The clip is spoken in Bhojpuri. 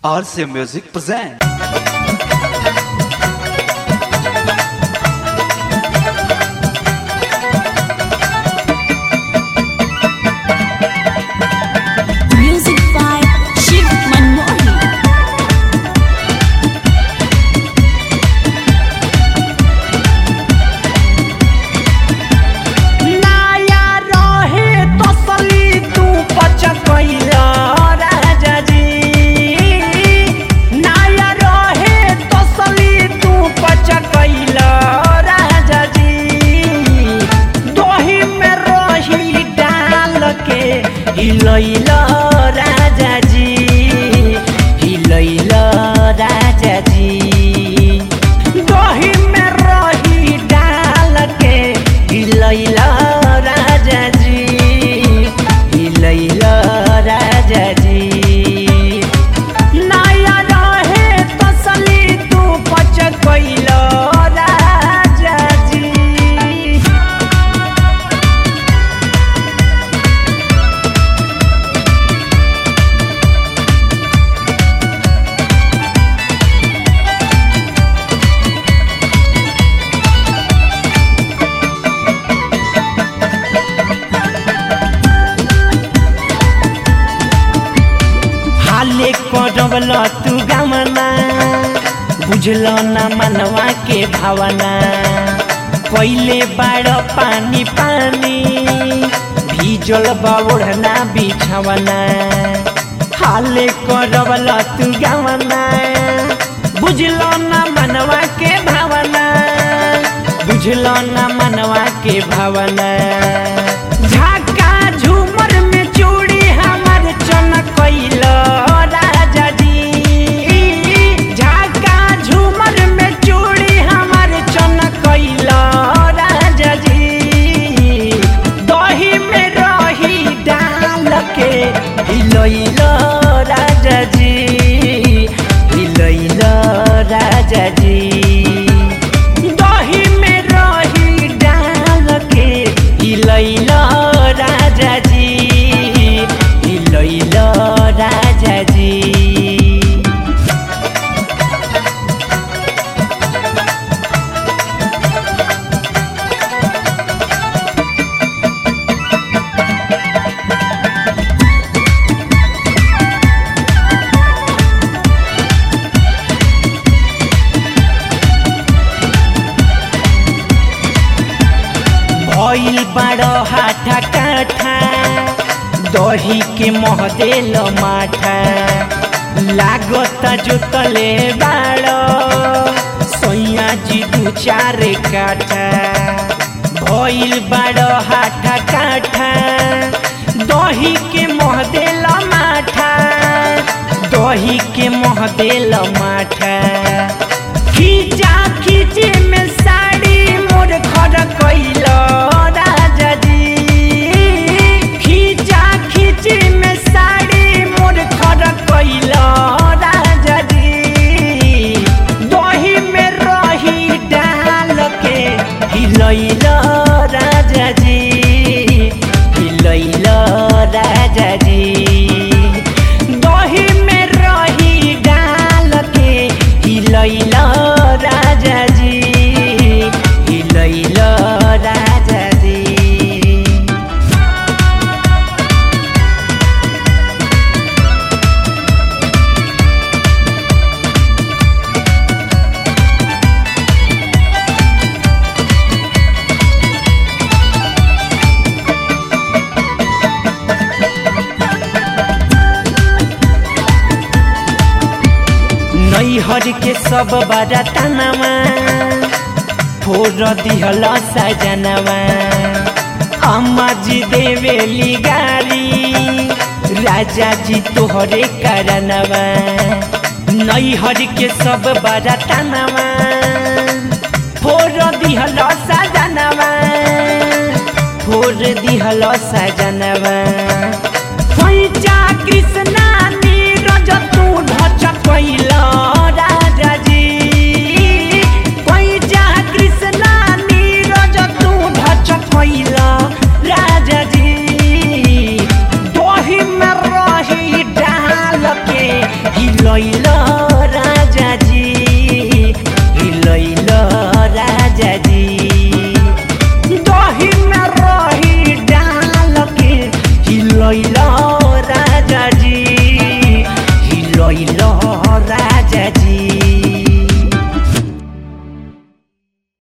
RCA Music present. Music by Shiv Manmohan. नाया रहे तसली तू पचकैला राजा जी नाया रहे तसली तू पचकैला राजा जी दही में रही डाल के हिलैला राजा जी हिलैला राजा जी दही में रही डाल के हिलैला राजा जी हिलैला राजा जी नया रहे तसली तू पचकैला राजा जी हाले करवल तू गमना बुझल न मनवा के भावना पहिले बाड़ पानी पानी भीजल बौढ़ना बिछवना हाले करवल तू गमना बुझल न मनवा के भावना बुझल न मनवा के भावना झाका झूमर में चूड़ी हमर चमकैल राजा जी झाका झूमर में चूड़ी हमर चमकैल राजा जी दही में रही डाल के हिलैल राजा जी हिलैल राजा जी दही में रही डाल के हिलैल राजा जी हिलैल राजा जी भइल बाड़ हाथा काठा दही के महदेल माठा लागत जोतले बाड़ सैया जी दू चार काठा भइल बाड़ हाथा काठा दही के महदेल माठा दही के महदेल माठा खींचा खींचे में साड़ी मोर खड़ कैल राजा जी खींचा खींचे में साड़ी मोर खड़ कैल राजा जी दही में रही डाल के हिलैल राजा जी हिलैल राजा जी दही में रही डाल के हिलैल राजा जी हिलैल राजा जी नैहर के सब बड़ा तनवा फोर दिहल सजनवा अम्मा जी देवेली गारी राजा जी तोहरे करनवा नैहर के सब बड़ा तनवा फोर दिहल सजनवा फोर दिहल सजनवा पैचा कृष्णा नीरज तू ढच कैल राजा जी पैचा कृष्णा नीरज तू ढच कैल राजा जी दही में रही डाल के हिलैल गइल राजा जी